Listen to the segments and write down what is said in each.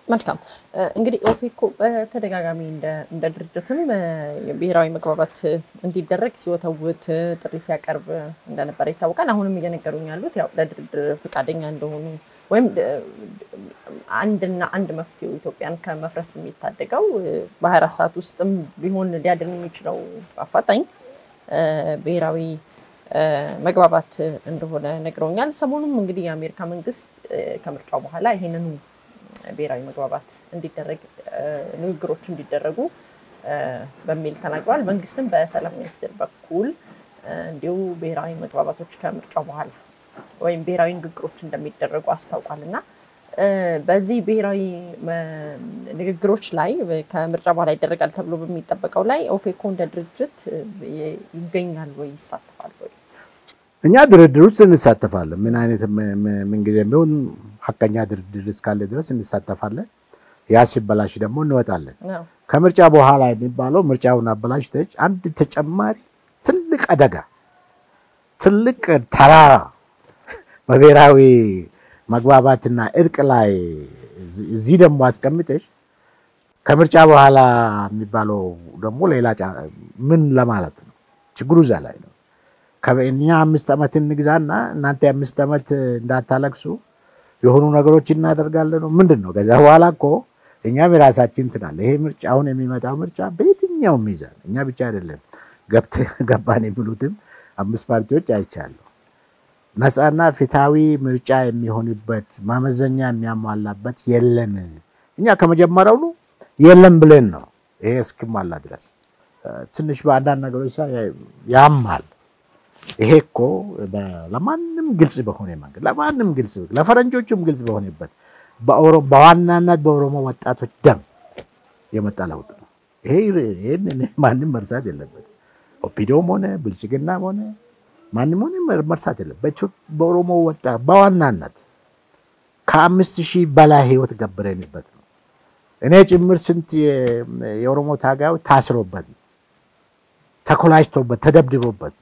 መልካም እንግዲህ ኦፌኮ በተደጋጋሚ እንደ ድርጅትም ብሔራዊ መግባባት እንዲደረግ ሲወተውት ጥሪ ሲያቀርብ እንደነበረ ይታወቃል። አሁንም እየነገሩኝ ያሉት ያው ለድርድር ፈቃደኛ እንደሆኑ ወይም አንድና አንድ መፍትሄው ኢትዮጵያን ከመፍረስ የሚታደገው በሀያ አራት ሰዓት ውስጥም ቢሆን ሊያድን የሚችለው አፋጣኝ ብሔራዊ መግባባት እንደሆነ ነግረውኛል። ሰሞኑም እንግዲህ የአሜሪካ መንግስት ከምርጫው በኋላ ይሄንኑ ብሔራዊ መግባባት እንዲደረግ ንግግሮች እንዲደረጉ በሚል ተናግረዋል። መንግስትም በሰላም ሚኒስቴር በኩል እንዲሁ ብሔራዊ መግባባቶች ከምርጫው በኋላ ወይም ብሔራዊ ንግግሮች እንደሚደረጉ አስታውቋል እና በዚህ ብሔራዊ ንግግሮች ላይ ከምርጫ በኋላ ይደረጋል ተብሎ በሚጠበቀው ላይ ኦፌኮ እንደ ድርጅት ይገኛል ወይ ይሳተፋል ወይ? እኛ ድርድር ውስጥ እንሳተፋለን። ምን አይነት ምንጊዜም ቢሆን ሀቀኛ ድርድር እስካለ ድረስ እንሳተፋለን። ያ ሲበላሽ ደግሞ እንወጣለን። ከምርጫ በኋላ የሚባለው ምርጫውን አበላሽተች አንድ ተጨማሪ ትልቅ አደጋ፣ ትልቅ ተራራ በብሔራዊ መግባባትና እርቅ ላይ እዚህ ደግሞ አስቀምጠሽ ከምርጫ በኋላ የሚባለው ደግሞ ሌላ ምን ለማለት ነው? ችግሩ እዛ ላይ ነው። እኛ አምስት ዓመት እንግዛና እናንተ አምስት ዓመት እንዳታለቅሱ የሆኑ ነገሮች እናደርጋለን ነው ምንድን ነው? ከዛ በኋላ እኮ እኛም የራሳችን ትናለ ይሄ ምርጫ አሁን የሚመጣው ምርጫ በየትኛው ሚዛን እኛ ብቻ አይደለም ገባን የሚሉትም አምስት ፓርቲዎች አይቻለሁ። ነፃና ፍትሃዊ ምርጫ የሚሆንበት ማመዘኛ የሚያሟላበት የለም። እኛ ከመጀመሪያውኑ የለም ብለን ነው ይሄ እስኪሟላ ድረስ ትንሽ በአንዳንድ ነገሮች ያማል። ይሄ እኮ ለማንም ግልጽ በሆነ መንገድ ለማንም ግልጽ ለፈረንጆቹም ግልጽ በሆነበት በዋናነት በኦሮሞ ወጣቶች ደም የመጣ ለውጥ ነው። ይሄን ማንም መርሳት የለበት። ኦፒዶም ሆነ ብልጽግናም ሆነ ማንም ሆነ መርሳት የለበት። በኦሮሞ ወጣት በዋናነት ከአምስት ሺህ በላይ ህይወት ገብረንበት ነው። እኔ ጭምር ስንት የኦሮሞ ታጋዮች ታስሮበት ተኮላጅቶበት ተደብድቦበት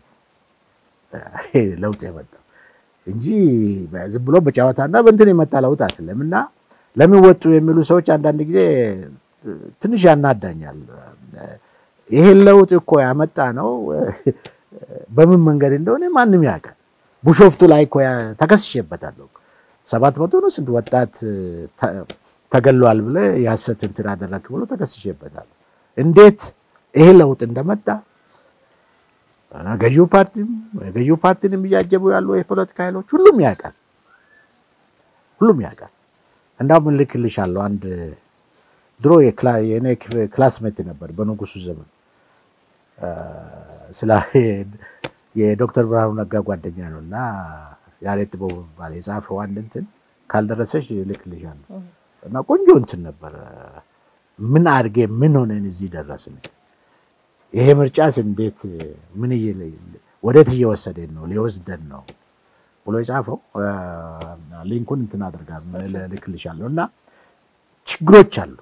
ለውጥ የመጣው እንጂ ዝም ብሎ በጨዋታና በእንትን የመጣ ለውጥ አይደለም። እና ለምን ወጡ የሚሉ ሰዎች አንዳንድ ጊዜ ትንሽ ያናዳኛል። ይሄን ለውጥ እኮ ያመጣ ነው በምን መንገድ እንደሆነ ማንም ያውቃል። ቡሾፍቱ ላይ እኮ ተከስሼበታለሁ። ሰባት መቶ ነው ስንት ወጣት ተገሏል ብለ የሐሰት እንትን አደረክ ብሎ ተከስሼበታለሁ። እንዴት ይሄ ለውጥ እንደመጣ ገዢው ፓርቲም ገዢው ፓርቲንም እያጀቡ ያሉ የፖለቲካ ኃይሎች ሁሉም ያውቃል፣ ሁሉም ያውቃል። እንዳውም እልክልሻለሁ አንድ ድሮ የኔ ክላስሜት ነበር በንጉሱ ዘመን ስለ የዶክተር ብርሃኑ ነጋ ጓደኛ ነው እና ያሬድ ጥበቡ የሚባል የጻፈው አንድ እንትን ካልደረሰሽ እልክልሻለሁ እና ቆንጆ እንትን ነበር። ምን አድርጌ ምን ሆነን እዚህ ደረስን? ይሄ ምርጫስ እንዴት ምን ወዴት እየወሰደን ነው ሊወስደን ነው ብሎ የጻፈው ሊንኩን እንትን አድርጋ ልክልሻለሁ እና ችግሮች አሉ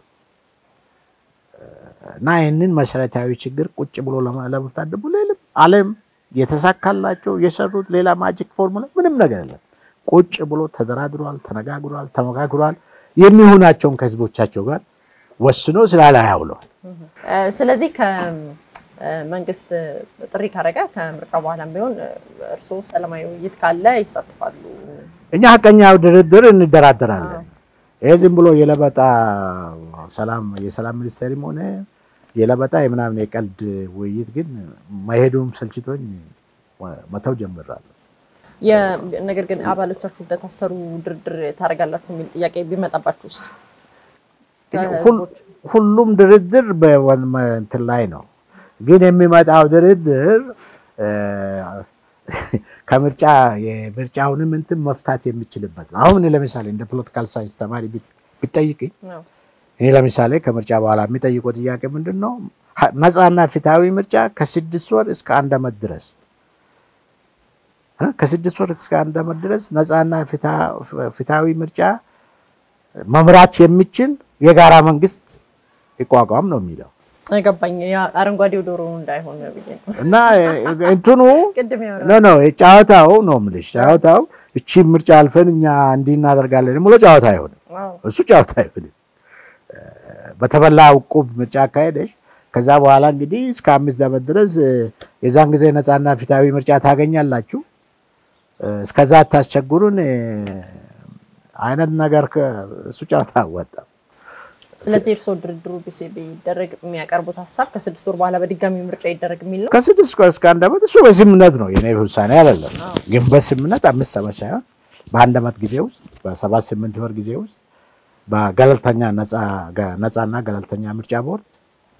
እና ይህንን መሰረታዊ ችግር ቁጭ ብሎ ለመፍታት ደግሞ ሌላም ዓለም የተሳካላቸው የሰሩት ሌላ ማጂክ ፎርሙላ ምንም ነገር የለም። ቁጭ ብሎ ተደራድሯል፣ ተነጋግሯል፣ ተመካክሯል። የሚሆናቸውን ከህዝቦቻቸው ጋር ወስኖ ስራ ላይ ያውለዋል። ስለዚህ ከመንግስት ጥሪ ካረገ ከምርጫ በኋላም ቢሆን እርስዎ ሰላማዊ ውይይት ካለ ይሳተፋሉ? እኛ ሀቀኛው ድርድር እንደራደራለን። ይህ ዝም ብሎ የለበጣ ሰላም የሰላም ሚኒስቴርም ሆነ የለበጣ የምናምን የቀልድ ውይይት ግን መሄዱም ሰልችቶኝ መተው ጀምራለሁ። ነገር ግን አባሎቻችሁ እንደታሰሩ ድርድር ታደርጋላችሁ የሚል ጥያቄ ቢመጣባችሁስ? ሁሉም ድርድር በእንትን ላይ ነው። ግን የሚመጣው ድርድር ከምርጫ የምርጫውንም እንትን መፍታት የሚችልበት ነው። አሁን ለምሳሌ እንደ ፖለቲካል ሳይንስ ተማሪ ቢጠይቅኝ እኔ ለምሳሌ ከምርጫ በኋላ የሚጠይቀው ጥያቄ ምንድን ነው? ነፃና ፍትሃዊ ምርጫ ከስድስት ወር እስከ አንድ ዓመት ድረስ ከስድስት ወር እስከ አንድ ዓመት ድረስ ነፃና ፍትሃዊ ምርጫ መምራት የሚችል የጋራ መንግስት ይቋቋም ነው የሚለው። ገባኝ። አረንጓዴው ዶሮ እንዳይሆን ብዬ ነው። እና እንትኑ ቅድም ኖ ኖ ጨዋታው ነው የምልሽ። ጨዋታው እቺ ምርጫ አልፈን እኛ እንዲህ እናደርጋለን ብሎ ጨዋታ አይሆንም። እሱ ጨዋታ አይሆንም። በተበላ ዕቁብ ምርጫ አካሄደሽ ከዛ በኋላ እንግዲህ እስከ አምስት ዓመት ድረስ የዛን ጊዜ ነፃና ፊታዊ ምርጫ ታገኛላችሁ፣ እስከዛ አታስቸግሩን አይነት ነገር እሱ ጨዋታ አወጣም። ስለዚህ እርስዎ ድርድሩ ቢሴ ቢደረግ የሚያቀርቡት ሀሳብ ከስድስት ወር በኋላ በድጋሚ ምርጫ ይደረግ የሚል ነው። ከስድስት ወር እስከ አንድ ዓመት እሱ በስምምነት ነው የኔ ውሳኔ አይደለም። ግን በስምምነት አምስት ዓመት ሳይሆን በአንድ ዓመት ጊዜ ውስጥ በሰባት ስምንት ወር ጊዜ ውስጥ በገለልተኛ ነፃና ገለልተኛ ምርጫ ቦርድ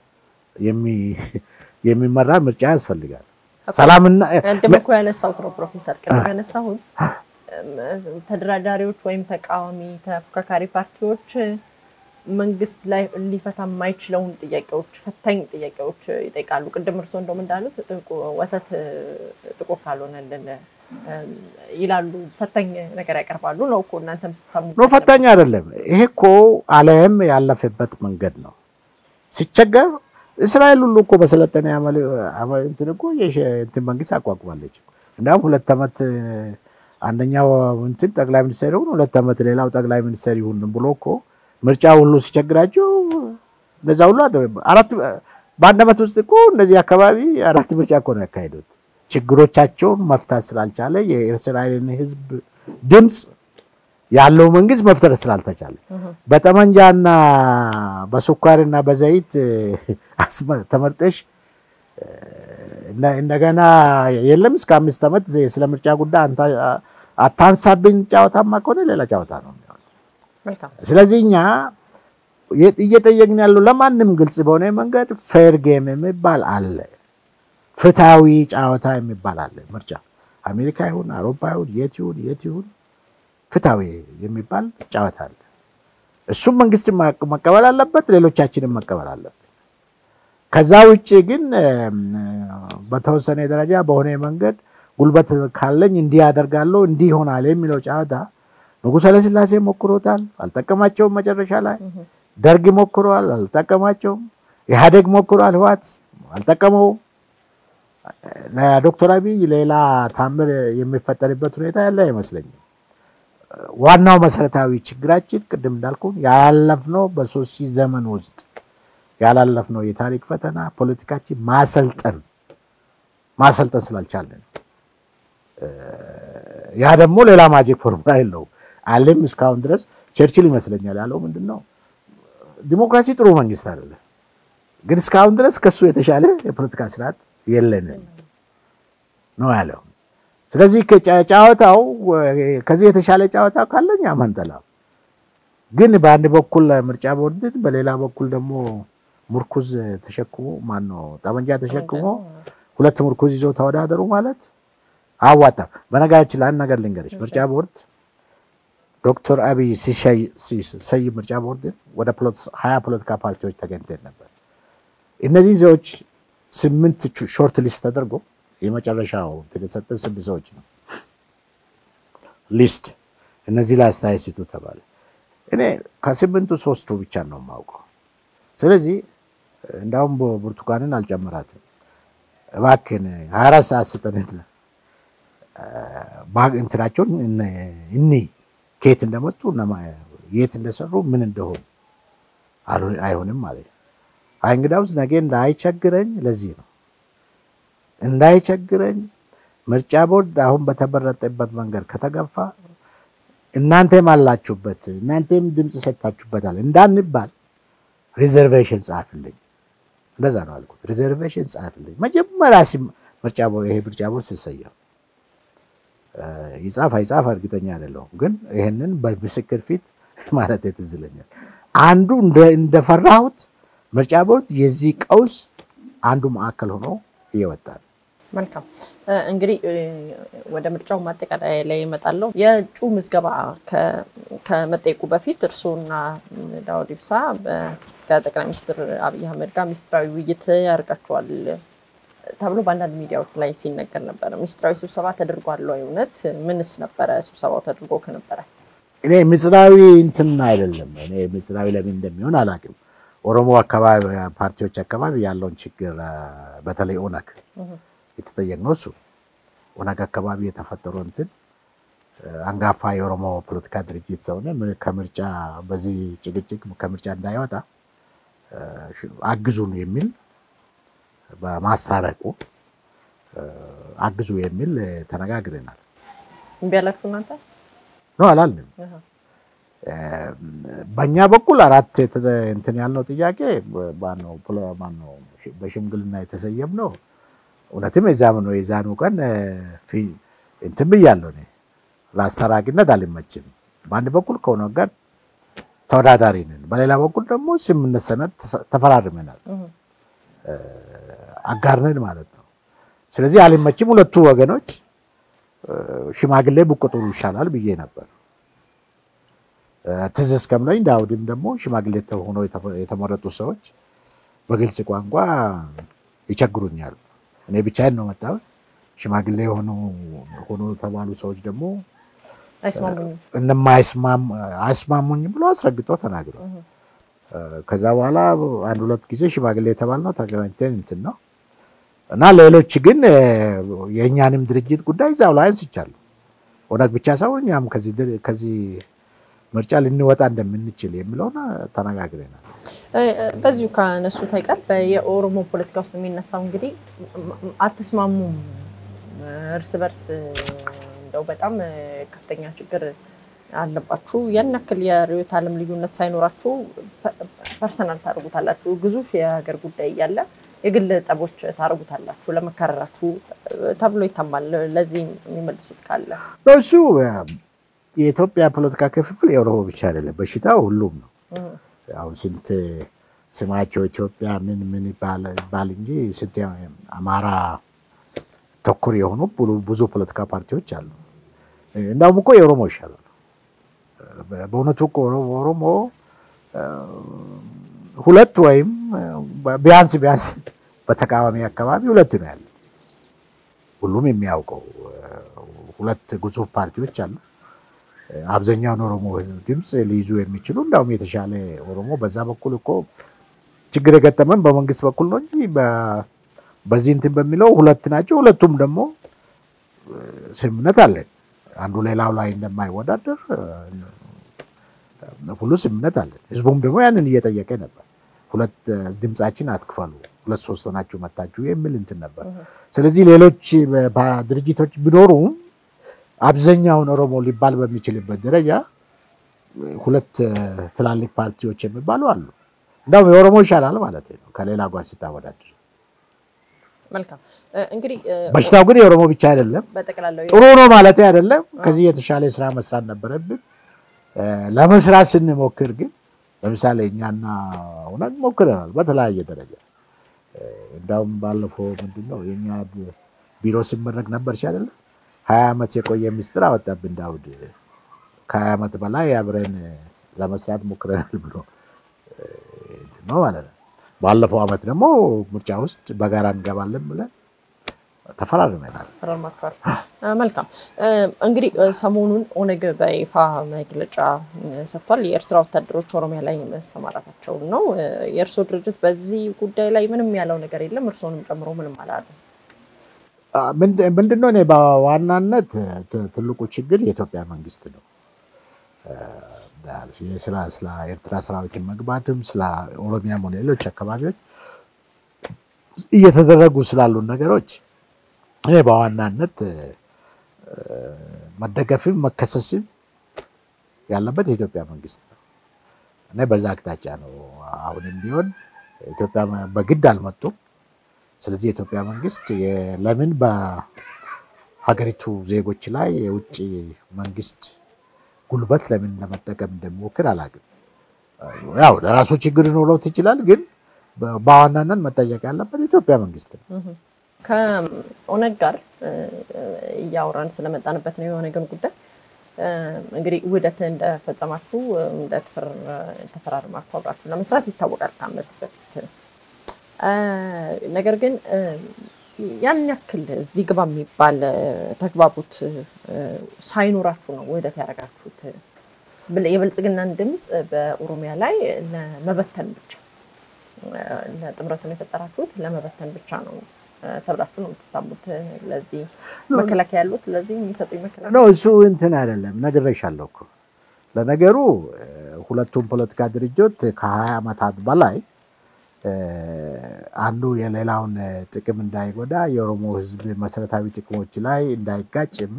የሚመራ ምርጫ ያስፈልጋል። ሰላምና ቅድም እኮ ያነሳሁት ነው ፕሮፌሰር፣ ቅድም ያነሳሁት ተደራዳሪዎች ወይም ተቃዋሚ ተፎካካሪ ፓርቲዎች መንግስት ላይ ሊፈታ የማይችለውን ጥያቄዎች ፈታኝ ጥያቄዎች ይጠይቃሉ። ቅድም እርስዎ እንደውም እንዳሉት ወተት ጥቁር ካልሆነልን ይላሉ። ፈታኝ ነገር ያቀርባሉ ነው እኮ እናንተም ስታሙ ኖ ፈታኝ አይደለም። ይሄ እኮ ዓለም ያለፈበት መንገድ ነው። ሲቸገር እስራኤል ሁሉ እኮ በሰለጠነ እንትን እኮ እንትን መንግስት አቋቁማለች። እንዲሁም ሁለት ዓመት አንደኛው እንትን ጠቅላይ ሚኒስትር ይሁን ሁለት ዓመት ሌላው ጠቅላይ ሚኒስትር ይሁን ብሎ እኮ ምርጫ ሁሉ ሲቸግራቸው እነዛ ሁሉ አራት በአንድ ዓመት ውስጥ እኮ እነዚህ አካባቢ አራት ምርጫ እኮ ነው ያካሄዱት። ችግሮቻቸውን መፍታት ስላልቻለ የእስራኤልን ሕዝብ ድምፅ ያለው መንግስት መፍጠር ስላልተቻለ በጠመንጃና በስኳርና በዘይት ተመርጠሽ እንደገና የለም እስከ አምስት ዓመት ስለ ምርጫ ጉዳይ አታንሳብኝ ጨዋታማ ከሆነ ሌላ ጨዋታ ነው የሚሆነው። ስለዚህ እኛ እየጠየቅን ያለው ለማንም ግልጽ በሆነ መንገድ ፌር ጌም የሚባል አለ፣ ፍትሃዊ ጨዋታ የሚባል አለ። ምርጫ አሜሪካ ይሁን አውሮፓ ይሁን የት ይሁን የት ይሁን ፍትሃዊ የሚባል ጨዋታ አለ። እሱም መንግስት መቀበል አለበት፣ ሌሎቻችንም መቀበል አለበት። ከዛ ውጭ ግን በተወሰነ ደረጃ በሆነ መንገድ ጉልበት ካለኝ እንዲህ ያደርጋለሁ እንዲህ ይሆናል የሚለው ጨዋታ ንጉሠ ኃይለሥላሴ ሞክሮታል፣ አልጠቀማቸውም። መጨረሻ ላይ ደርግ ሞክረዋል፣ አልጠቀማቸውም። ኢህአዴግ ሞክሯል፣ ህወሓት አልጠቀመውም። ለዶክተር አብይ ሌላ ታምር የሚፈጠርበት ሁኔታ ያለ አይመስለኝም። ዋናው መሰረታዊ ችግራችን ቅድም እንዳልኩ ያላለፍነው በሶስት ሺህ ዘመን ውስጥ ያላለፍነው የታሪክ ፈተና ፖለቲካችን ማሰልጠን ማሰልጠን ስላልቻለን ያ ደግሞ ሌላ ማጂክ ፎርሙላ የለው አለም እስካሁን ድረስ ቸርችል ይመስለኛል ያለው ምንድን ነው ዲሞክራሲ ጥሩ መንግስት አይደለም፣ ግን እስካሁን ድረስ ከሱ የተሻለ የፖለቲካ ስርዓት የለንም ነው ያለው። ስለዚህ ጨዋታው ከዚህ የተሻለ ጨዋታ ካለኛ መንጠላ ግን በአንድ በኩል ምርጫ ቦርድን በሌላ በኩል ደግሞ ሙርኩዝ ተሸክሞ ማነው ጠመንጃ ተሸክሞ ሁለት ሙርኩዝ ይዞ ተወዳደሩ ማለት አዋጣም። በነገራችን ላይ አንድ ነገር ልንገርሽ፣ ምርጫ ቦርድ ዶክተር አብይ ሲሰይም ምርጫ ቦርድ ወደ ሀያ ፖለቲካ ፓርቲዎች ተገኝተን ነበር። እነዚህ ሰዎች ስምንት ሾርት ሊስት ተደርጎ የመጨረሻው የተሰጠን ስምንት ሰዎች ነው ሊስት። እነዚህ ላይ አስተያየት ስጡ ተባለ። እኔ ከስምንቱ ሶስቱ ብቻ ነው የማውቀው። ስለዚህ እንዳውም ብርቱካንን አልጨምራትም እባክን ሀያ አራት ሰዓት ስጠንና እንትናቸውን እኒ ከየት እንደመጡ የት እንደሰሩ ምን እንደሆኑ አይሆንም ማለት ነው። አይ እንግዳውስ ነገ እንዳይቸግረኝ ለዚህ ነው እንዳይቸግረኝ ምርጫ ቦርድ አሁን በተመረጠበት መንገድ ከተገፋ እናንተም አላችሁበት እናንተም ድምፅ ሰጥታችሁበታል እንዳንባል ሪዘርቬሽን ጻፍልኝ። እንደዛ ነው አልኩት። ሪዘርቬሽን ጻፍልኝ መጀመሪያ ምርጫ ይሄ ምርጫ ቦርድ ሲሰየም ይጻፍ አይጻፍ እርግጠኛ አይደለሁም፣ ግን ይህንን በምስክር ፊት ማለት ትዝ ይለኛል። አንዱ እንደፈራሁት ምርጫ ቦርድ የዚህ ቀውስ አንዱ ማዕከል ሆኖ እየወጣል። መልካም እንግዲህ ወደ ምርጫው ማጠቃለያ ላይ እመጣለሁ። የእጩ ምዝገባ ከመጠየቁ በፊት እርስዎና ዳውድ ኢብሳ ከጠቅላይ ሚኒስትር አብይ አህመድ ጋር ሚኒስትራዊ ውይይት ያደርጋቸዋል ተብሎ በአንዳንድ ሚዲያዎች ላይ ሲነገር ነበረ። ሚኒስትራዊ ስብሰባ ተደርጓል ወይ? እውነት ምንስ ነበረ ስብሰባው ተደርጎ ከነበረ? እኔ ምስጢራዊ እንትን አይደለም። እኔ ምስጢራዊ ለምን እንደሚሆን አላውቅም። ኦሮሞ አካባቢ ፓርቲዎች አካባቢ ያለውን ችግር በተለይ ኦነግ የተጠየቅነው እሱ ኦነግ አካባቢ የተፈጠረው እንትን አንጋፋ የኦሮሞ ፖለቲካ ድርጅት ሰውነ ከምርጫ በዚህ ጭቅጭቅ ከምርጫ እንዳይወጣ አግዙን የሚል በማስታረቁ አግዙ የሚል ተነጋግረናል። እምቢ አላችሁ እናንተ? ነው አላልንም። በእኛ በኩል አራት እንትን ያልነው ጥያቄ ማነው በሽምግልና የተሰየምነው እውነትም የዛም ነው። የዛኑ ቀን እንትን ብያለሁ እኔ ለአስታራቂነት አልመችም። በአንድ በኩል ከኦነግ ጋር ተወዳዳሪ ነን፣ በሌላ በኩል ደግሞ ስምምነት ሰነድ ተፈራርመናል፣ አጋር ነን ማለት ነው። ስለዚህ አልመችም። ሁለቱ ወገኖች ሽማግሌ ብቆጥሩ ይሻላል ብዬ ነበር። ትዝ እስከምለኝ ዳውድም ደግሞ ሽማግሌ ሆኖ የተመረጡ ሰዎች በግልጽ ቋንቋ ይቸግሩኛል። እኔ ብቻዬን ነው መጣሁት። ሽማግሌ ሆኖ ሆኖ የተባሉ ሰዎች ደግሞ አይስማሙኝም ብሎ አስረግጦ ተናግረው ከዛ በኋላ አንድ ሁለት ጊዜ ሽማግሌ የተባልነው ተገናኝተን እንትን ነው እና ሌሎች ግን የእኛንም ድርጅት ጉዳይ እዛው ላይ አንስቻለሁ። ኦነግ ብቻ ሳይሆን እኛም ከዚህ ምርጫ ልንወጣ እንደምንችል የሚለውን ተነጋግረናል። በዚሁ ካነሱት አይቀር የኦሮሞ ፖለቲካ ውስጥ የሚነሳው እንግዲህ አትስማሙም፣ እርስ በርስ እንደው በጣም ከፍተኛ ችግር አለባችሁ፣ ያን ያክል የርዕዮተ ዓለም ልዩነት ሳይኖራችሁ ፐርሰናል ታደርጉታላችሁ፣ ግዙፍ የሀገር ጉዳይ እያለ የግል ጠቦች ታደርጉታላችሁ ለመካረራችሁ ተብሎ ይታማል። ለዚህ የሚመልሱት ካለ እሱ የኢትዮጵያ ፖለቲካ ክፍፍል የኦሮሞ ብቻ አይደለም፣ በሽታው ሁሉም ነው። አሁን ስንት ስማቸው ኢትዮጵያ ምን ምን ይባል እንጂ ስንት አማራ ተኩር የሆኑ ብዙ ፖለቲካ ፓርቲዎች አሉ። እንዳውም እኮ የኦሮሞ ይሻላል። በእውነቱ እኮ ኦሮሞ ሁለት ወይም ቢያንስ ቢያንስ በተቃዋሚ አካባቢ ሁለት ነው ያለ። ሁሉም የሚያውቀው ሁለት ግዙፍ ፓርቲዎች አሉ። አብዛኛውን ኦሮሞ ድምፅ ሊይዙ የሚችሉ እንዳውም የተሻለ ኦሮሞ በዛ በኩል እኮ ችግር የገጠመን በመንግስት በኩል ነው እንጂ በዚህ እንትን በሚለው ሁለት ናቸው። ሁለቱም ደግሞ ስምምነት አለን። አንዱ ሌላው ላይ እንደማይወዳደር ሁሉ ስምምነት አለን። ህዝቡም ደግሞ ያንን እየጠየቀ ነበር። ሁለት ድምፃችን አትክፈሉ፣ ሁለት ሶስት ሆናችሁ መታችሁ የሚል እንትን ነበር። ስለዚህ ሌሎች ድርጅቶች ቢኖሩም አብዛኛውን ኦሮሞ ሊባል በሚችልበት ደረጃ ሁለት ትላልቅ ፓርቲዎች የሚባሉ አሉ። እንደውም የኦሮሞ ይሻላል ማለት ነው ከሌላ ጋር ስታወዳድር። መልካም እንግዲህ በሽታው ግን የኦሮሞ ብቻ አይደለም። በጠቅላላው ጥሩ ነው ማለት አይደለም። ከዚህ የተሻለ ስራ መስራት ነበረብን። ለመስራት ስንሞክር ግን ለምሳሌ እኛና እውነት ሞክረናል በተለያየ ደረጃ። እንዳውም ባለፈው ምንድን ነው የእኛ ቢሮ ሲመረቅ ነበር ሲያደለ ሀያ ዓመት የቆየ ምስጢር አወጣብን ዳውድ። ከሀያ ዓመት በላይ አብረን ለመስራት ሞክረናል ብሎ ነው ማለት ነው። ባለፈው ዓመት ደግሞ ምርጫ ውስጥ በጋራ እንገባለን ብለን ተፈራርመናል። ፈራርማችኋል። መልካም እንግዲህ ሰሞኑን ኦነግ በይፋ መግለጫ ሰጥቷል። የኤርትራ ወታደሮች ኦሮሚያ ላይ መሰማራታቸውን ነው። የእርስዎ ድርጅት በዚህ ጉዳይ ላይ ምንም ያለው ነገር የለም። እርስዎንም ጨምሮ ምንም አላለ። ምንድነው እኔ በዋናነት ትልቁ ችግር የኢትዮጵያ መንግስት ነው። ስለ ኤርትራ ሰራዊትን መግባትም ስለ ኦሮሚያም ሆነ ሌሎች አካባቢዎች እየተደረጉ ስላሉ ነገሮች እኔ በዋናነት መደገፍም መከሰስም ያለበት የኢትዮጵያ መንግስት ነው። እኔ በዛ አቅጣጫ ነው። አሁንም ቢሆን ኢትዮጵያ በግድ አልመጡም። ስለዚህ የኢትዮጵያ መንግስት ለምን በሀገሪቱ ዜጎች ላይ የውጭ መንግስት ጉልበት ለምን ለመጠቀም እንደሚሞክር አላውቅም። ያው ለራሱ ችግር ኖሮት ይችላል፣ ግን በዋናነት መጠየቅ ያለበት የኢትዮጵያ መንግስት ነው። ከኦነግ ጋር እያወራን ስለመጣንበት ነው የኦነግን ጉዳይ እንግዲህ ውህደት እንደፈጸማችሁ እንደተፈራርማችሁ አብራችሁ ለመስራት ይታወቃል ከዓመት በፊት። ነገር ግን ያን ያክል እዚህ ግባ የሚባል ተግባቦት ሳይኖራችሁ ነው ውህደት ያደረጋችሁት። የብልጽግናን ድምፅ በኦሮሚያ ላይ ለመበተን ብቻ ለጥምረቱን የፈጠራችሁት ለመበተን ብቻ ነው ተብላችሁ ነው የምትታሙት። ለዚህ መከላከያ ያሉት ለዚህ የሚሰጡኝ መከላከያ ነው። እሱ እንትን አይደለም ነግሬሻለሁ እኮ ለነገሩ ሁለቱም ፖለቲካ ድርጅት ከሀያ ዓመታት በላይ አንዱ የሌላውን ጥቅም እንዳይጎዳ የኦሮሞ ሕዝብ መሰረታዊ ጥቅሞች ላይ እንዳይጋጭም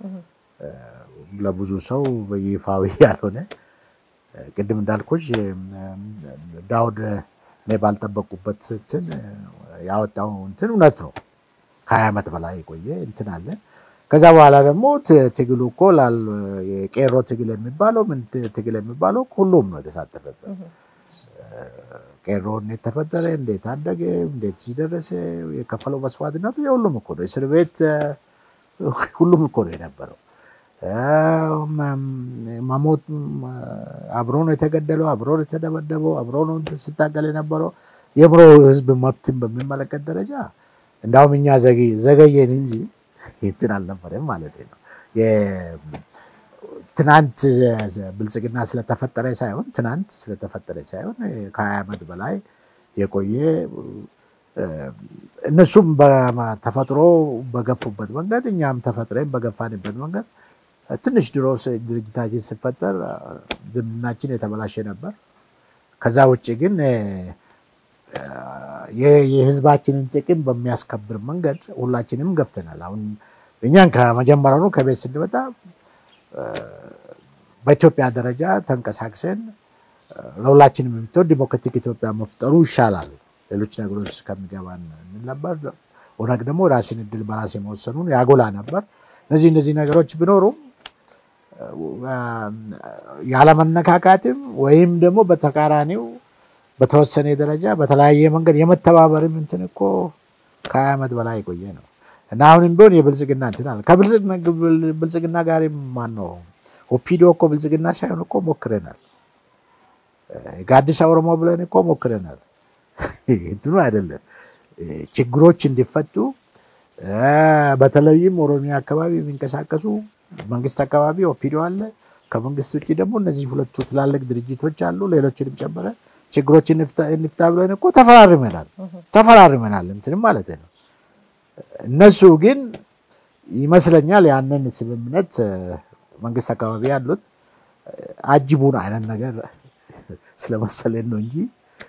ለብዙ ሰው ይፋዊ ያልሆነ ቅድም እንዳልኩሽ ዳውድ እኔ ባልጠበቁበት እንትን ያወጣው እንትን እውነት ነው። ከሀያ ዓመት በላይ የቆየ እንትን አለ። ከዛ በኋላ ደግሞ ትግሉ እኮ የቄሮ ትግል የሚባለው ምን ትግል የሚባለው ሁሉም ነው የተሳተፈበት። ቄሮ እንዴት ተፈጠረ፣ እንዴት አደገ፣ እንዴት ሲደረሰ የከፈለው መስዋዕትነቱ የሁሉም እኮ ነው። እስር ቤት ሁሉም እኮ ነው የነበረው። መሞት አብሮ ነው የተገደለው፣ አብሮ ነው የተደበደበው፣ አብሮ ነው ስታገል የነበረው። የብሮ ህዝብ መብትን በሚመለከት ደረጃ እንዳውም እኛ ዘገየን እንጂ እንትን አልነበረም ማለት ነው። ትናንት ብልጽግና ስለተፈጠረ ሳይሆን ትናንት ስለተፈጠረ ሳይሆን ከሀያ ዓመት በላይ የቆየ እነሱም ተፈጥሮ በገፉበት መንገድ እኛም ተፈጥረን በገፋንበት መንገድ ትንሽ ድሮ ድርጅታችን ሲፈጠር ዝምድናችን የተበላሸ ነበር። ከዛ ውጭ ግን የህዝባችንን ጥቅም በሚያስከብር መንገድ ሁላችንም ገፍተናል። አሁን እኛን ከመጀመሪያውኑ ከቤት ስንመጣ በኢትዮጵያ ደረጃ ተንቀሳቅሰን ለሁላችንም የምትወድ ዲሞክራቲክ ኢትዮጵያ መፍጠሩ ይሻላል ሌሎች ነገሮች ከሚገባን እንል ነበር። ኦነግ ደግሞ ራሴን እድል በራሴ መወሰኑን ያጎላ ነበር። እነዚህ እነዚህ ነገሮች ቢኖሩም ያለመነካካትም ወይም ደግሞ በተቃራኒው በተወሰነ ደረጃ በተለያየ መንገድ የመተባበርም እንትን እኮ ከሀያ ዓመት በላይ የቆየ ነው እና አሁንም ቢሆን የብልጽግና እንትን አለ። ከብልጽግና ጋር ማን ነው ኦፒዲዮ እኮ ብልጽግና ሳይሆን እኮ ሞክረናል። ጋዲሳ ኦሮሞ ብለን እኮ ሞክረናል። እንትኑ አይደለም ችግሮች እንዲፈቱ በተለይም ኦሮሚያ አካባቢ የሚንቀሳቀሱ መንግስት አካባቢ ኦፒዲዮ አለ። ከመንግስት ውጭ ደግሞ እነዚህ ሁለቱ ትላልቅ ድርጅቶች አሉ። ሌሎችንም ጨምረ ችግሮች እንፍታ ብለን እኮ ተፈራርመናል ተፈራርመናል እንትንም ማለት ነው። እነሱ ግን ይመስለኛል ያንን ስምምነት መንግስት አካባቢ ያሉት አጅቡን አይነት ነገር ስለመሰለን ነው እንጂ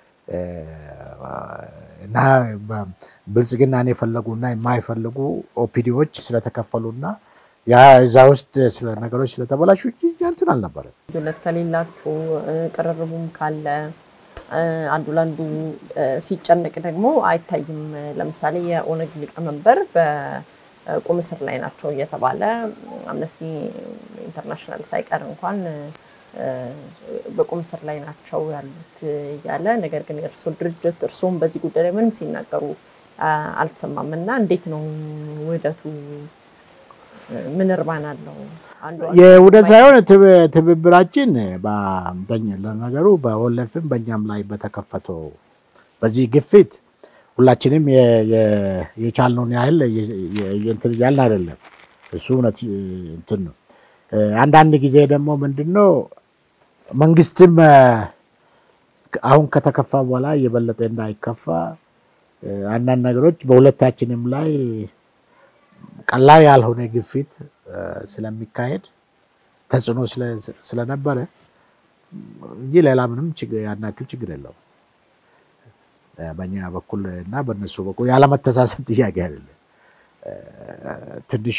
እና ብልጽግናን የፈለጉና የማይፈልጉ ኦፒዲዎች ስለተከፈሉና እዛ ውስጥ ነገሮች ስለተበላሹ እንትን አልነበረም። ልዩነት ከሌላችሁ ቅርርቡም ካለ አንዱ ለአንዱ ሲጨነቅ ደግሞ አይታይም። ለምሳሌ የኦነግ ሊቀመንበር በቁም እስር ላይ ናቸው እየተባለ አምነስቲ ኢንተርናሽናል ሳይቀር እንኳን በቁም እስር ላይ ናቸው ያሉት እያለ ነገር ግን የእርሶ ድርጅት እርስዎም በዚህ ጉዳይ ላይ ምንም ሲናገሩ አልተሰማም እና እንዴት ነው ውህደቱ? ምን እርባና አለው? የውህደት ሳይሆን ትብብራችን ለነገሩ በወለፍም በእኛም ላይ በተከፈተው በዚህ ግፊት ሁላችንም የቻልነውን ያህል እንትን እያልን አይደለም። እሱ እውነት እንትን ነው። አንዳንድ ጊዜ ደግሞ ምንድን ነው መንግስትም አሁን ከተከፋ በኋላ የበለጠ እንዳይከፋ አንዳንድ ነገሮች በሁለታችንም ላይ ቀላል ያልሆነ ግፊት ስለሚካሄድ ተጽዕኖ ስለነበረ እንጂ ሌላ ምንም ያን ያክል ችግር የለውም። በእኛ በኩል እና በእነሱ በኩል ያለመተሳሰብ ጥያቄ አይደለም። ትንሽ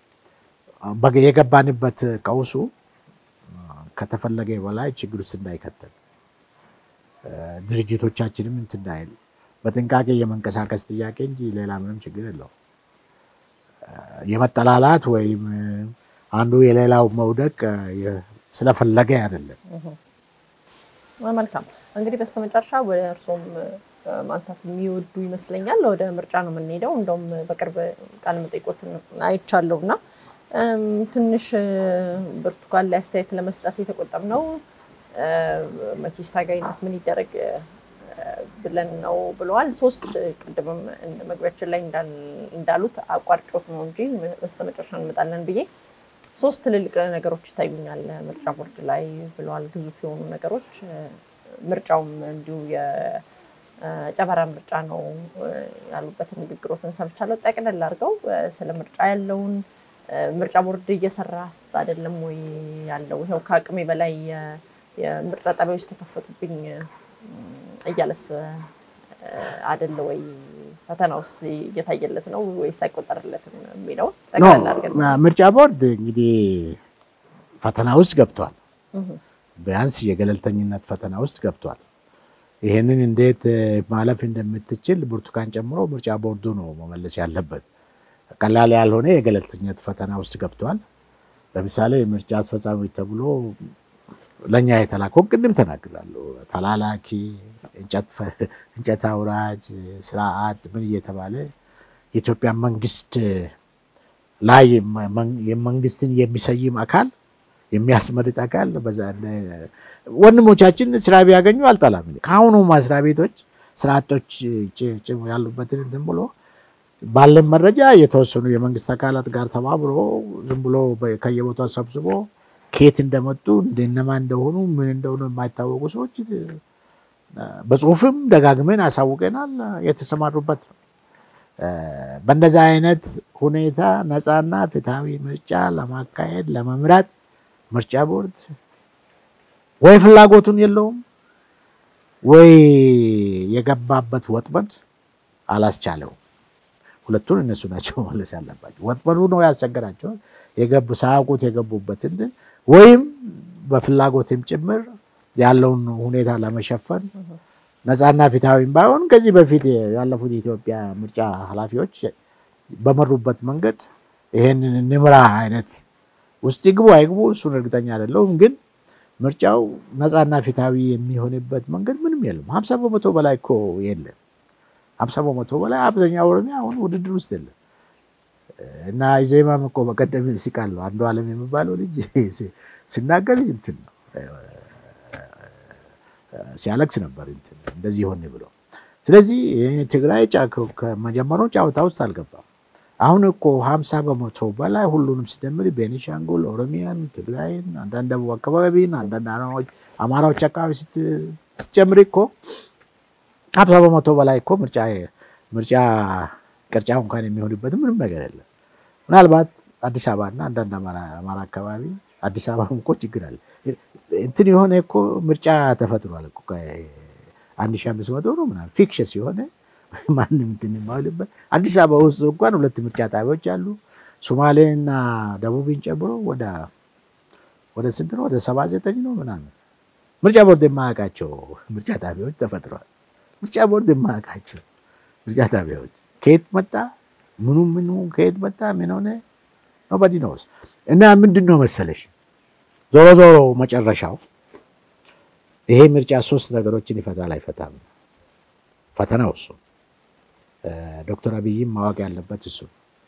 የገባንበት ቀውሱ ከተፈለገ በላይ ችግር ውስጥ እንዳይከተል ድርጅቶቻችንም እንትን እንዳይል በጥንቃቄ የመንቀሳቀስ ጥያቄ እንጂ ሌላ ምንም ችግር የለውም። የመጠላላት ወይም አንዱ የሌላው መውደቅ ስለፈለገ አይደለም። መልካም እንግዲህ በስተመጨረሻ ወደ እርሶም ማንሳት የሚወዱ ይመስለኛል። ወደ ምርጫ ነው የምንሄደው። እንደውም በቅርብ ቃለ መጠይቆትን አይቻለሁ እና ትንሽ ብርቱካን ላይ አስተያየት ለመስጠት የተቆጠብነው መቼስ ታጋይ ናት ምን ይደረግ ብለን ነው ብለዋል። ሶስት ቅድምም መግቢያችን ላይ እንዳሉት አቋርጮት ነው እንጂ በስተመጨረሻ እንመጣለን ብዬ ሶስት ትልልቅ ነገሮች ይታዩኛል ምርጫ ቦርድ ላይ ብለዋል። ግዙፍ የሆኑ ነገሮች ምርጫውም እንዲሁ የጨበራ ምርጫ ነው ያሉበትን ንግግሮትን ሰምቻለሁ። ጠቅለል አድርገው ስለ ምርጫ ያለውን ምርጫ ቦርድ እየሰራስ አይደለም ወይ ያለው ይኸው ከአቅሜ በላይ የምርጫ ጣቢያዎች ተከፈቱብኝ እያለስ አደለ ወይ? ፈተናውስ እየታየለት ነው ወይስ አይቆጠርለትም የሚለውን ጠቅላላ አድርገን ምርጫ ቦርድ እንግዲህ ፈተና ውስጥ ገብቷል። ቢያንስ የገለልተኝነት ፈተና ውስጥ ገብቷል። ይህንን እንዴት ማለፍ እንደምትችል ብርቱካን ጨምሮ ምርጫ ቦርዱ ነው መመለስ ያለበት። ቀላል ያልሆነ የገለልተኝነት ፈተና ውስጥ ገብቷል። ለምሳሌ ምርጫ አስፈጻሚ ተብሎ ለእኛ የተላከውን ቅድም ተናግራለሁ። ተላላኪ፣ እንጨት አውራጅ፣ ስርዓት ምን እየተባለ የኢትዮጵያ መንግስት ላይ የመንግስትን የሚሰይም አካል የሚያስመርጥ አካል ወንድሞቻችን ስራ ቢያገኙ አልጠላም። ከአሁኑ መስሪያ ቤቶች ስራ አጦች ያሉበትን እንትን ብሎ ባለን መረጃ የተወሰኑ የመንግስት አካላት ጋር ተባብሮ ዝም ብሎ ከየቦታው ሰብስቦ ከየት እንደመጡ እንደነማ እንደሆኑ ምን እንደሆኑ የማይታወቁ ሰዎች በጽሁፍም ደጋግመን አሳውቀናል። የተሰማሩበት ነው። በእንደዚህ አይነት ሁኔታ ነፃና ፍትሐዊ ምርጫ ለማካሄድ ለመምራት ምርጫ ቦርድ ወይ ፍላጎቱን የለውም ወይ የገባበት ወጥመድ አላስቻለውም። ሁለቱን እነሱ ናቸው መለስ ያለባቸው። ወጥመዱ ነው ያስቸገራቸው የገቡ ሳያውቁት የገቡበት እንትን ወይም በፍላጎትም ጭምር ያለውን ሁኔታ ለመሸፈን ነፃና ፊታዊም ባይሆን ከዚህ በፊት ያለፉት የኢትዮጵያ ምርጫ ኃላፊዎች በመሩበት መንገድ ይሄንን ንምራ አይነት ውስጥ ይግቡ አይግቡ እሱን እርግጠኛ አይደለሁም። ግን ምርጫው ነፃና ፊታዊ የሚሆንበት መንገድ ምንም የለም። ሀምሳ በመቶ በላይ እኮ የለም። ሀምሳ በመቶ በላይ አብዛኛው ኦሮሚያ አሁን ውድድር ውስጥ የለም እና ኢዜማም እኮ በቀደም ሲቃል አንዱ አለም የሚባለው ልጅ ሲናገር እንትን ነው ሲያለቅስ ነበር እንትን እንደዚህ ሆን ብሎ። ስለዚህ ትግራይ ከመጀመሩ ጨዋታ ውስጥ አልገባም። አሁን እኮ ሀምሳ በመቶ በላይ ሁሉንም ሲደምር ቤኒሻንጉል፣ ኦሮሚያን፣ ትግራይን፣ አንዳንድ ደቡብ አካባቢን፣ አንዳንድ አማራዎች አካባቢ ስትጨምር እኮ ሀምሳ በመቶ በላይ እኮ ምርጫ ምርጫ ቅርጫ እንኳን የሚሆንበት ምንም ነገር የለም። ምናልባት አዲስ አበባና አንዳንድ አማራ አካባቢ አዲስ አበባ እኮ ችግር አለ። እንትን የሆነ እኮ ምርጫ ተፈጥሯል እኮ አንድ ሺህ አምስት መቶ ነው ምናምን ፊክሽስ የሆነ ማንም እንትን የማይልበት አዲስ አበባ ውስጥ እንኳን ሁለት ምርጫ ጣቢያዎች አሉ። ሶማሌና ደቡብን ጨምሮ ወደ ወደ ስንት ነው? ወደ ሰባ ዘጠኝ ነው ምናምን ምርጫ ቦርድ የማያውቃቸው ምርጫ ጣቢያዎች ተፈጥሯል። ምርጫ ቦርድ የማያውቃቸው ምርጫ ጣቢያዎች ከየት መጣ ምኑ ምኑ ከየት መጣ ምን ሆነ ኖባዲ ኖስ እና ምንድን ነው መሰለሽ ዞሮ ዞሮ መጨረሻው ይሄ ምርጫ ሶስት ነገሮችን ይፈታል አይፈታም ፈተናው እሱ ዶክተር አብይም ማወቅ ያለበት እሱ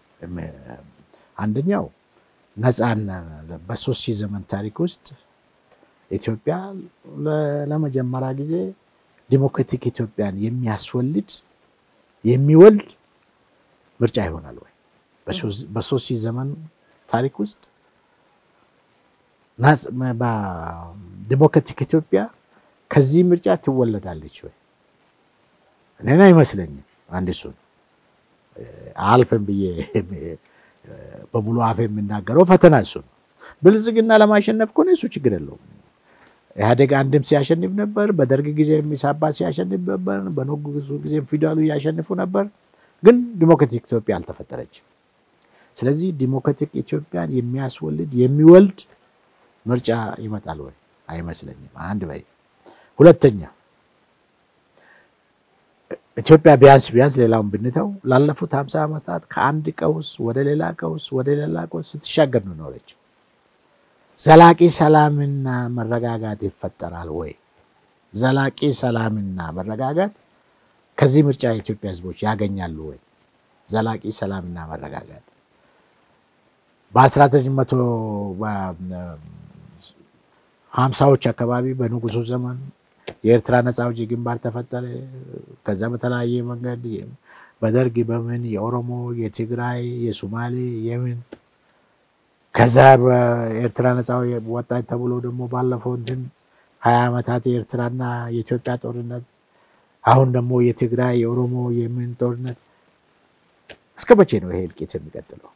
አንደኛው ነፃና በሶስት ሺህ ዘመን ታሪክ ውስጥ ኢትዮጵያ ለመጀመሪያ ጊዜ ዲሞክራቲክ ኢትዮጵያን የሚያስወልድ የሚወልድ ምርጫ ይሆናል ወይ? በሶስት ሺህ ዘመን ታሪክ ውስጥ ዲሞክራቲክ ኢትዮጵያ ከዚህ ምርጫ ትወለዳለች ወይ? እኔን አይመስለኝም። አንድ እሱ አልፈን ብዬ በሙሉ አፍ የምናገረው ፈተና እሱ ነው። ብልጽግና ለማሸነፍ ከሆነ እሱ ችግር የለውም። ኢህአዴግ አንድም ሲያሸንፍ ነበር። በደርግ ጊዜ የሚሳባ ሲያሸንፍ ነበር። በንጉሱ ጊዜ ፊውዳሉ እያሸንፉ ነበር። ግን ዲሞክራቲክ ኢትዮጵያ አልተፈጠረችም። ስለዚህ ዲሞክራቲክ ኢትዮጵያን የሚያስወልድ የሚወልድ ምርጫ ይመጣል ወይ? አይመስለኝም። አንድ በይ። ሁለተኛ ኢትዮጵያ ቢያንስ ቢያንስ ሌላውን ብንተው ላለፉት ሀምሳ ዓመታት ከአንድ ቀውስ ወደ ሌላ ቀውስ ወደ ሌላ ቀውስ ስትሻገር ነው ኖረችው። ዘላቂ ሰላምና መረጋጋት ይፈጠራል ወይ? ዘላቂ ሰላምና መረጋጋት ከዚህ ምርጫ የኢትዮጵያ ሕዝቦች ያገኛሉ ወይ? ዘላቂ ሰላምና መረጋጋት በአስራ ዘጠኝ መቶ ሀምሳዎች አካባቢ በንጉሱ ዘመን የኤርትራ ነፃ አውጪ ግንባር ተፈጠረ። ከዛ በተለያየ መንገድ በደርግ በምን የኦሮሞ፣ የትግራይ፣ የሱማሌ የምን ከዛ በኤርትራ ነፃ ወጣች ተብሎ ደግሞ ባለፈው እንትን ሀያ ዓመታት የኤርትራና የኢትዮጵያ ጦርነት፣ አሁን ደግሞ የትግራይ የኦሮሞ የምን ጦርነት። እስከ መቼ ነው ይሄ እልቂት የሚቀጥለው?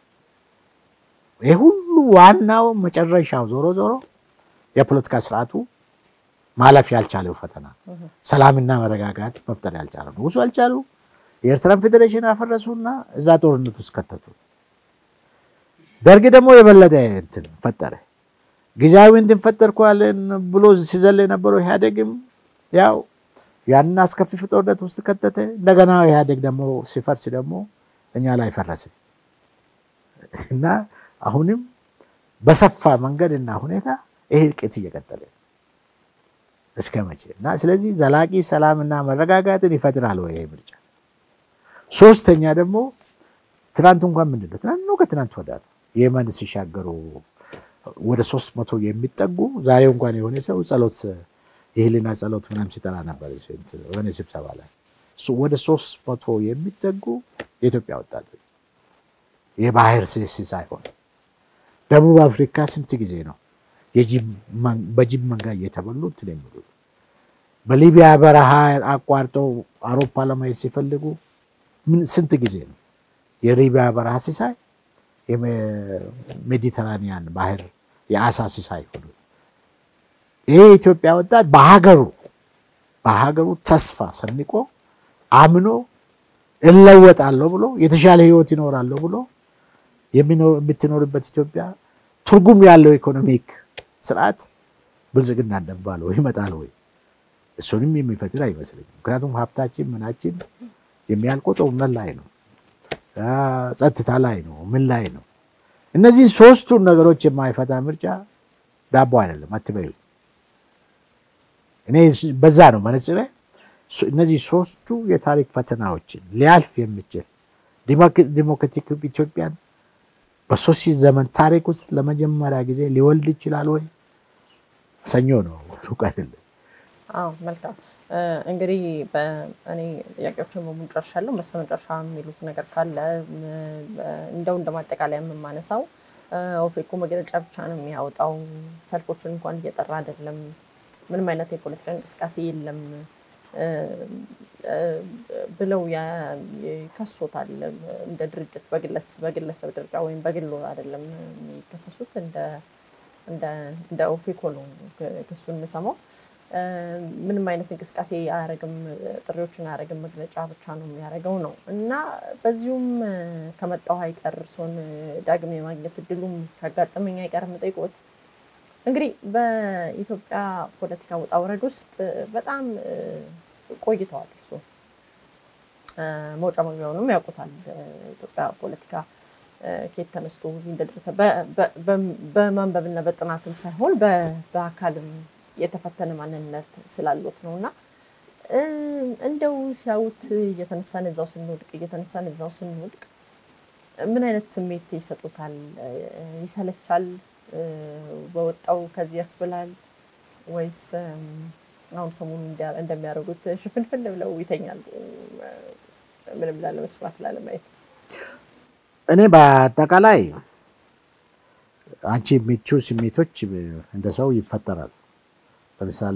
ይህ ሁሉ ዋናው መጨረሻው ዞሮ ዞሮ የፖለቲካ ስርዓቱ ማለፍ ያልቻለው ፈተና ሰላምና መረጋጋት መፍጠር ያልቻለ ንጉሱ አልቻሉ። የኤርትራን ፌዴሬሽን አፈረሱና እዛ ጦርነት ውስጥ ከተቱ። ደርግ ደግሞ የበለጠ እንትን ፈጠረ። ጊዜያዊ እንትን ፈጠርኩ ያለን ብሎ ሲዘል የነበረው ኢህአዴግም ያው ያንን አስከፊ ጦርነት ውስጥ ከተተ። እንደገና ኢህአዴግ ደግሞ ሲፈርስ ደግሞ እኛ ላይ ፈረሰ እና አሁንም በሰፋ መንገድ እና ሁኔታ ይሄ እልቂት እየቀጠለ እስከ መቼ እና ስለዚህ ዘላቂ ሰላምና መረጋጋትን ይፈጥራል ወይ ይሄ ምርጫ? ሶስተኛ ደግሞ ትናንት እንኳን ምንድን ነው ትናንት ነው ከትናንት ወዳ ነው የመን ሲሻገሩ ወደ ሶስት መቶ የሚጠጉ ዛሬ እንኳን የሆነ ሰው ጸሎት የህሊና ጸሎት ምናምን ሲጠራ ነበር የሆነ ስብሰባ ላይ ወደ ሶስት መቶ የሚጠጉ የኢትዮጵያ ወጣቶች የባህር ስስ ሳይሆን ደቡብ አፍሪካ ስንት ጊዜ ነው በጅብ መንጋ እየተበሉ እንትን የሚሉ በሊቢያ በረሃ አቋርጠው አውሮፓ ለማየት ሲፈልጉ ምን ስንት ጊዜ ነው የሊቢያ በረሃ ሲሳይ የሜዲተራኒያን ባህር የአሳ ሲሳይ ሆኑ። ይሄ የኢትዮጵያ ወጣት በሀገሩ በሀገሩ ተስፋ ሰንቆ አምኖ እለወጣለሁ ብሎ የተሻለ ህይወት ይኖራለሁ ብሎ የምትኖርበት ኢትዮጵያ ትርጉም ያለው ኢኮኖሚክ ስርዓት ብልጽግና እንደሚባለው ይመጣል ወይ? እሱንም የሚፈጥር አይመስለኝም። ምክንያቱም ሀብታችን ምናችን የሚያልቀው ጦርነት ላይ ነው፣ ጸጥታ ላይ ነው፣ ምን ላይ ነው? እነዚህ ሶስቱን ነገሮች የማይፈታ ምርጫ ዳቦ አይደለም አትበዩ። እኔ በዛ ነው መነጽሬ። እነዚህ ሶስቱ የታሪክ ፈተናዎችን ሊያልፍ የሚችል ዲሞክራቲክ ኢትዮጵያን በሶስት ሺህ ዘመን ታሪክ ውስጥ ለመጀመሪያ ጊዜ ሊወልድ ይችላል ወይ? ሰኞ ነው፣ ሩቅ አይደለም። አዎ መልካም እንግዲህ እኔ ጥያቄዎችን በሙሉ ጨርሻለሁ። በስተመጨረሻ የሚሉት ነገር ካለ እንደው እንደ ማጠቃለያ የምማነሳው ኦፌኮ መግለጫ ብቻ ነው የሚያወጣው፣ ሰልፎችን እንኳን እየጠራ አይደለም፣ ምንም አይነት የፖለቲካ እንቅስቃሴ የለም ብለው ይከሶታል። እንደ ድርጅት በግለሰብ ደረጃ ወይም በግሎ አይደለም የሚከሰሱት፣ እንደ ኦፌኮ ነው ክሱን የምሰማው። ምንም አይነት እንቅስቃሴ አያደርግም፣ ጥሪዎችን አያደርግም፣ መግለጫ ብቻ ነው የሚያደርገው ነው እና በዚሁም ከመጣሁ አይቀር እርስዎን ዳግም የማግኘት እድሉም ካጋጠመኝ አይቀር የምጠይቅዎት እንግዲህ በኢትዮጵያ ፖለቲካ ውጣ ውረድ ውስጥ በጣም ቆይተዋል። እርስዎ መውጫ መግቢያውንም ያውቁታል። ኢትዮጵያ ፖለቲካ ከየት ተነስቶ እዚህ እንደደረሰ በማንበብና በጥናትም ሳይሆን በአካልም የተፈተነ ማንነት ስላሉት ነው እና እንደው ሲያዩት እየተነሳን እዛው ስንወድቅ እየተነሳን እዛው ስንወድቅ ምን አይነት ስሜት ይሰጡታል? ይሰለቻል? በወጣው ከዚህ ያስብላል ወይስ አሁን ሰሞኑን እንደሚያደርጉት ሽፍንፍን ብለው ይተኛሉ? ምንም ላለመስማት ላለማየት። እኔ በአጠቃላይ አንቺ የሚችው ስሜቶች እንደ ሰው ይፈጠራል። ለምሳሌ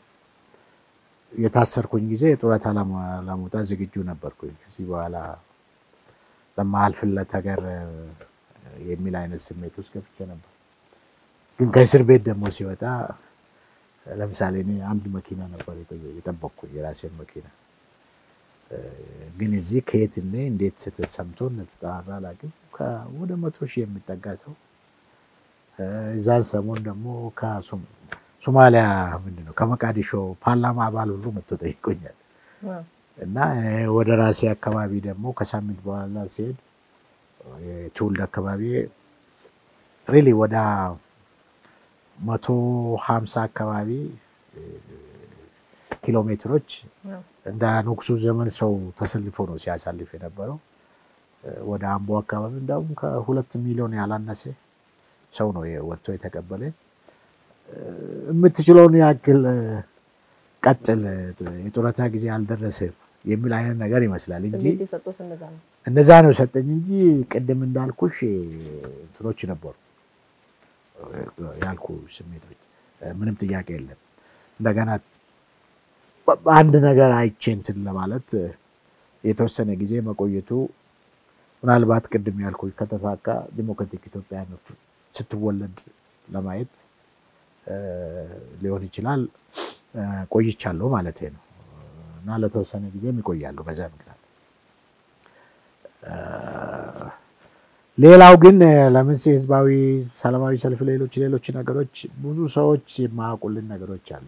የታሰርኩኝ ጊዜ ጡረታ ለመውጣት ዝግጁ ነበርኩኝ። ከዚህ በኋላ ለማልፍለት ሀገር የሚል አይነት ስሜት ውስጥ ገብቼ ነበር። ግን ከእስር ቤት ደግሞ ሲወጣ ለምሳሌ እኔ አንድ መኪና ነበር የጠበቅኩኝ የራሴን መኪና። ግን እዚህ ከየት እኔ እንዴት ስተሰምቶ እንደተጠራራ አላውቅም። ወደ መቶ ሺህ የሚጠጋ ሰው እዛን ሰሞን ደግሞ ሶማሊያ ምንድን ነው ከመቃዲሾ ፓርላማ አባል ሁሉ መጥቶ ጠይቆኛል። እና ወደ ራሴ አካባቢ ደግሞ ከሳምንት በኋላ ሲሄድ የትውልድ አካባቢ ሪሊ ወደ መቶ ሀምሳ አካባቢ ኪሎ ሜትሮች እንደ ንጉሱ ዘመን ሰው ተሰልፎ ነው ሲያሳልፍ የነበረው። ወደ አምቦ አካባቢ እንዲሁም ከሁለት ሚሊዮን ያላነሰ ሰው ነው ወጥቶ የተቀበለ። የምትችለውን ያክል ቀጥል፣ የጡረታ ጊዜ አልደረሰም የሚል አይነት ነገር ይመስላል እንጂ እነዛ ነው የሰጠኝ እንጂ ቅድም እንዳልኩሽ እንትኖች ነበሩ ያልኩ ስሜቶች፣ ምንም ጥያቄ የለም። እንደገና አንድ ነገር አይቼ እንትን ለማለት የተወሰነ ጊዜ መቆየቱ ምናልባት ቅድም ያልኩ ከተሳካ ዲሞክራቲክ ኢትዮጵያ ስትወለድ ለማየት ሊሆን ይችላል። ቆይቻለሁ ማለት ነው እና ለተወሰነ ጊዜም ይቆያሉ በዛ ምክንያት። ሌላው ግን ለምስ ህዝባዊ ሰላማዊ ሰልፍ፣ ሌሎች ሌሎች ነገሮች ብዙ ሰዎች የማያውቁልን ነገሮች አሉ።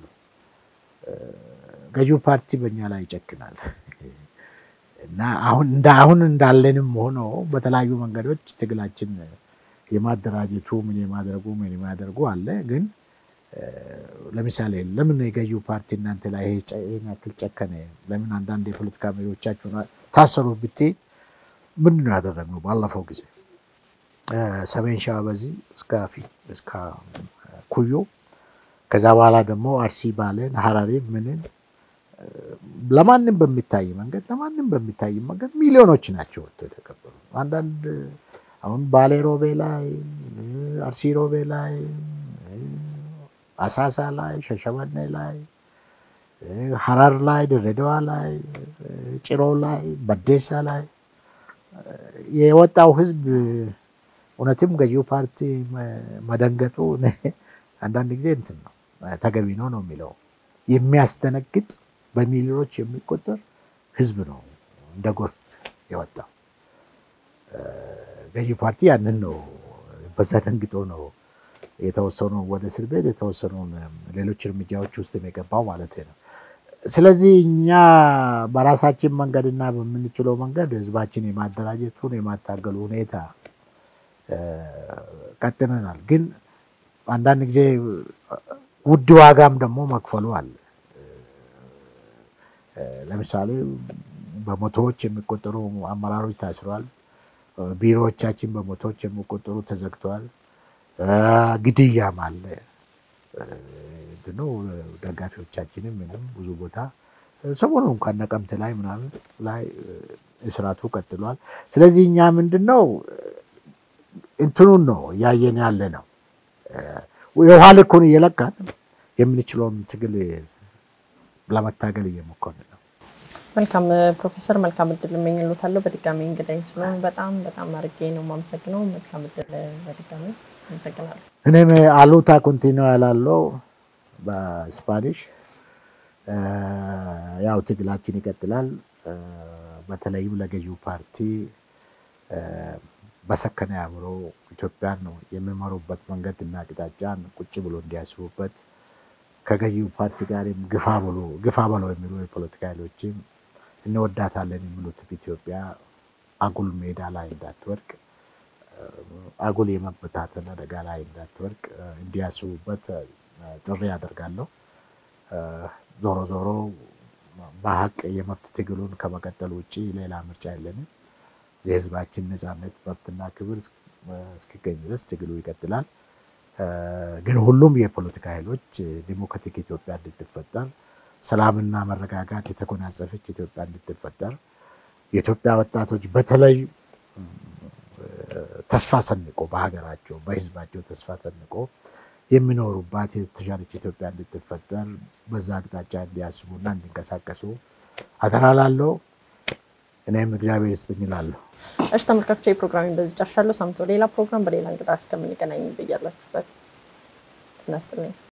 ገዢው ፓርቲ በእኛ ላይ ይጨክናል እና አሁን እንደ አሁን እንዳለንም ሆኖ በተለያዩ መንገዶች ትግላችን የማደራጀቱ ምን የማድረጉ ምን የማድረጉ አለ። ግን ለምሳሌ ለምን የገዢው ፓርቲ እናንተ ላይ ይሄን ያክል ጨከነ? ለምን አንዳንድ የፖለቲካ መሪዎቻችሁን ታሰሩ ብትይ ምንድን ነው ያደረግነው? ባለፈው ጊዜ ሰሜን ሸዋ በዚህ እስከ ኩዮ ከዛ በኋላ ደግሞ አርሲ ባሌን፣ ሀረሪ ምንን ለማንም በሚታይ መንገድ ለማንም በሚታይ መንገድ ሚሊዮኖች ናቸው ወጥተው የተቀበሉ። አንዳንድ አሁን ባሌ ሮቤ ላይ፣ አርሲ ሮቤ ላይ፣ አሳሳ ላይ፣ ሸሸመኔ ላይ፣ ሀረር ላይ፣ ድሬዳዋ ላይ፣ ጭሮ ላይ፣ በዴሳ ላይ የወጣው ህዝብ እውነትም ገዢው ፓርቲ መደንገጡ አንዳንድ ጊዜ እንትን ነው ተገቢ ነው ነው የሚለው የሚያስደነግጥ በሚሊዮኖች የሚቆጠር ህዝብ ነው እንደ ጎርፍ የወጣው። ገዢ ፓርቲ ያንን ነው በዛ ደንግጦ ነው የተወሰኑ ወደ እስር ቤት የተወሰኑ ሌሎች እርምጃዎች ውስጥ የገባው ማለት ነው። ስለዚህ እኛ በራሳችን መንገድና በምንችለው መንገድ ህዝባችን የማደራጀቱን የማታገሉ ሁኔታ ቀጥለናል። ግን አንዳንድ ጊዜ ውድ ዋጋም ደግሞ መክፈሉ አለ። ለምሳሌ በመቶዎች የሚቆጠሩ አመራሮች ታስረዋል። ቢሮዎቻችን በመቶዎች የሚቆጠሩ ተዘግተዋል። ግድያም አለ። እንትኑ ደጋፊዎቻችንም ምንም ብዙ ቦታ ሰሞኑ እንኳን ነቀምት ላይ ምናምን ላይ እስራቱ ቀጥሏል። ስለዚህ እኛ ምንድን ነው እንትኑን ነው እያየን ያለ ነው የውሃ ልኩን እየለካን የምንችለውን ትግል ለመታገል እየሞከርን ነው። መልካም ፕሮፌሰር፣ መልካም እድል እመኝልዎታለሁ። በድጋሚ እንግዳይ ስለሆኑ በጣም በጣም አድርጌ ነው የማመሰግነው። መልካም እድል በድጋሚ አመሰግናለሁ። እኔም አሉታ ኮንቲኒው ያላለው በስፓኒሽ ያው ትግላችን ይቀጥላል። በተለይም ለገዢው ፓርቲ በሰከነ አእምሮ ኢትዮጵያን ነው የሚመሩበት መንገድ እና አቅጣጫን ቁጭ ብሎ እንዲያስቡበት ከገዢው ፓርቲ ጋርም ግፋ ብሎ ግፋ በለው የሚሉ የፖለቲካ ኃይሎችም እንወዳታለን የሚሉት ኢትዮጵያ አጉል ሜዳ ላይ እንዳትወድቅ አጉል የመበታተን አደጋ ላይ እንዳትወድቅ እንዲያስቡበት ጥሪ ያደርጋለሁ። ዞሮ ዞሮ በሀቅ የመብት ትግሉን ከመቀጠል ውጭ ሌላ ምርጫ የለንም። የህዝባችን ነፃነት መብትና ክብር እስኪገኝ ድረስ ትግሉ ይቀጥላል። ግን ሁሉም የፖለቲካ ኃይሎች ዲሞክራቲክ ኢትዮጵያ እንድትፈጠር፣ ሰላምና መረጋጋት የተጎናጸፈች ኢትዮጵያ እንድትፈጠር የኢትዮጵያ ወጣቶች በተለይ ተስፋ ሰንቆ በሀገራቸው በህዝባቸው ተስፋ ሰንቆ የሚኖሩባት የተሻለች ኢትዮጵያ እንድትፈጠር በዛ አቅጣጫ እንዲያስቡና እንዲንቀሳቀሱ አደራ ላለው እኔም እግዚአብሔር ይስጥኝ እላለሁ። እሺ ተመልካቾች፣ የፕሮግራሚን በዚህ ጨርሻለሁ። ሳምንት በሌላ ፕሮግራም በሌላ እንግዳ እስከምንገናኝ ብያላችሁበት ጤና ይስጥልኝ።